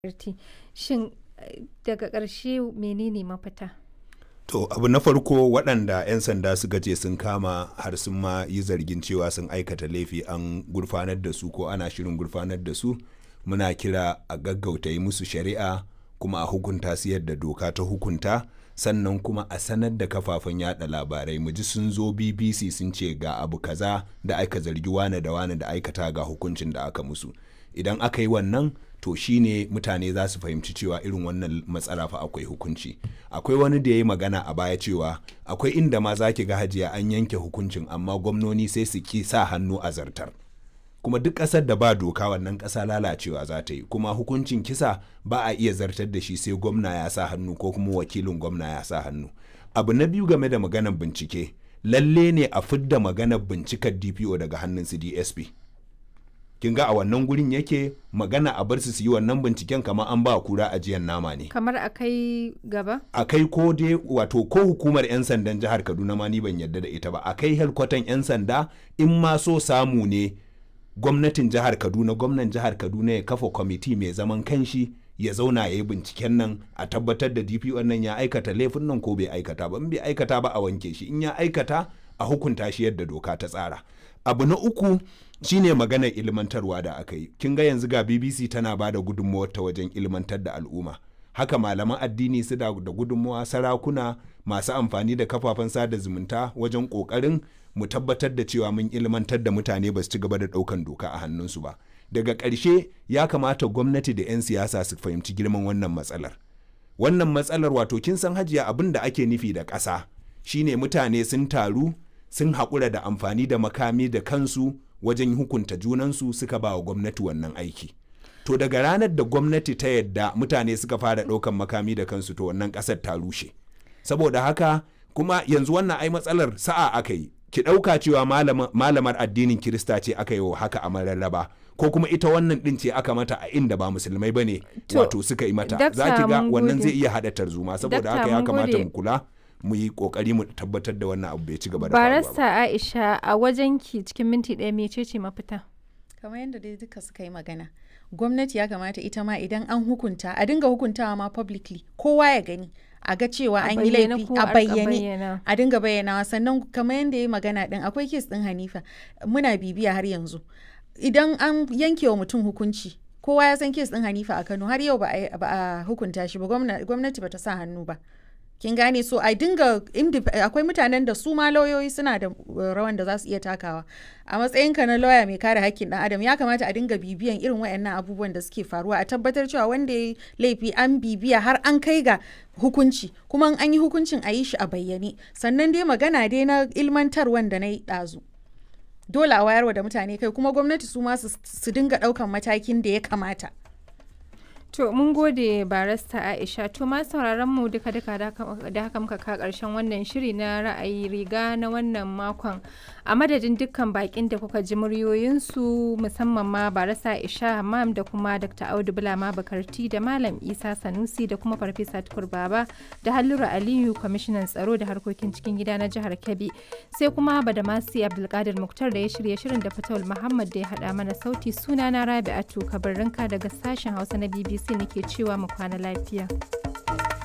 Karti. Shin daga ƙarshe menene mafita? To abu na farko waɗanda 'yan sanda suka ce sun kama har sun ma yi zargin cewa sun aikata laifi an gurfanar da su ko ana shirin gurfanar da su muna kira a gaggauta yi musu shari'a kuma a hukunta su yadda doka ta hukunta sannan kuma a sanar da kafafen yada labarai mu ji sun zo bbc sun ce ga abu kaza da aka zargi wane da wane da aikata ga hukuncin da aka musu idan aka yi wannan to shine mutane za su fahimci cewa irin wannan matsala fa akwai hukunci akwai wani da ya yi magana a baya cewa akwai inda ma za ki ga hajiya an yanke hukuncin amma gwamnoni sai su ki sa hannu a zartar kuma duk ƙasar da ba doka wannan ƙasa lalacewa za ta yi kuma hukuncin kisa ba a iya zartar da shi sai gwamna ya sa hannu ko kuma wakilin gwamna ya sa hannu abu na biyu game da maganar bincike lalle ne a fidda maganar bincikar dpo daga hannun su dsp kin ga a wannan gurin yake magana a bar su su yi wannan binciken kamar an ba kura ajiyar nama ne Kamar a kai gaba? a kai ko dai wato ko hukumar 'yan sandan jihar kaduna ma ni ban yarda da ita ba a kai helkwatan 'yan sanda in ma so samu ne gwamnatin jihar kaduna gwamnan jihar kaduna ya kafa kwamiti mai zaman kanshi ya zauna ya yi binciken nan a tabbatar da dpo nan ya aikata laifin nan ko bai aikata ba in bai aikata ba a wanke shi in ya aikata a hukunta shi yadda doka ta tsara abu na uku shine maganar ilmantarwa da aka yi kin ga yanzu ga bbc tana ba da gudunmawar ta wajen ilmantar da al'umma haka malaman addini su da da gudunmawa sarakuna masu amfani da kafafen sada zumunta wajen kokarin mu tabbatar da cewa mun ilmantar da mutane ba su ci gaba da daukan doka a hannunsu ba daga ƙarshe ya kamata gwamnati da 'yan siyasa su fahimci girman wannan matsalar wannan matsalar wato kin san hajiya abin da ake nufi da ƙasa shine mutane sun taru sun haƙura da amfani da makami da kansu wajen hukunta junansu suka ba wa gwamnati wannan aiki to daga ranar da gwamnati ta yadda mutane suka fara ɗaukan makami da kansu to wannan ƙasar ta rushe saboda haka kuma yanzu wannan ai matsalar sa'a aka yi ki ɗauka cewa malamar addinin kirista ce aka yi wa haka a mararraba ko kuma ita wannan ɗin ce aka mata a inda ba musulmai ba ne wato suka yi mata za ki ga wannan zai iya haɗa tarzoma saboda haka ya kamata mu kula mu yi kokari mu tabbatar da wannan abu bai ci gaba da faruwa ba. Barasta Aisha a wajen ki cikin minti ɗaya mecece mafita? kamar yadda dai duka suka yi magana gwamnati ya kamata ita ma idan an hukunta a dinga hukuntawa ma publicly kowa ya gani a ga cewa an yi laifi a bayyane a dinga bayyanawa sannan kamar yadda ya yi magana din akwai kes din hanifa muna bibiya har yanzu idan an yanke wa mutum hukunci kowa ya san kes din hanifa a kano har yau ba a hukunta shi ba gwamnati ba ta sa hannu ba kin gane so a dinga akwai mutanen da su ma lauyoyi suna da rawan da za su iya takawa a matsayin ka na lauya mai kare hakkin dan adam ya kamata a dinga bibiyan irin wayannan abubuwan da suke faruwa a tabbatar cewa wanda ya laifi an bibiya har an kai ga hukunci kuma an yi hukuncin a yi shi a bayyane sannan dai magana dai na ilmantarwan da na yi ɗazu dole a wayarwa da mutane kai kuma gwamnati su ma su dinga ɗaukan matakin da ya kamata To mun gode barasta Aisha to ma sauraron mu duka duka da haka muka ka karshen wannan shiri na ra'ayi riga na wannan makon a madadin dukkan bakin da kuka ji muryoyinsu musamman ma barasta Aisha Hammam da kuma Dr. Audu Bulama Bakarti da Malam Isa Sanusi da kuma Farfesa Tukur Baba da Halluru Aliyu kwamishinan tsaro da harkokin cikin gida na jihar Kebbi sai kuma Badamasi Abdulkadir Muktar da ya shirya shirin da Fatawul Muhammad da ya hada mana sauti sunana Rabi'atu Kabarrinka daga sashen Hausa na BBC sai nake cewa mu kwana lafiya.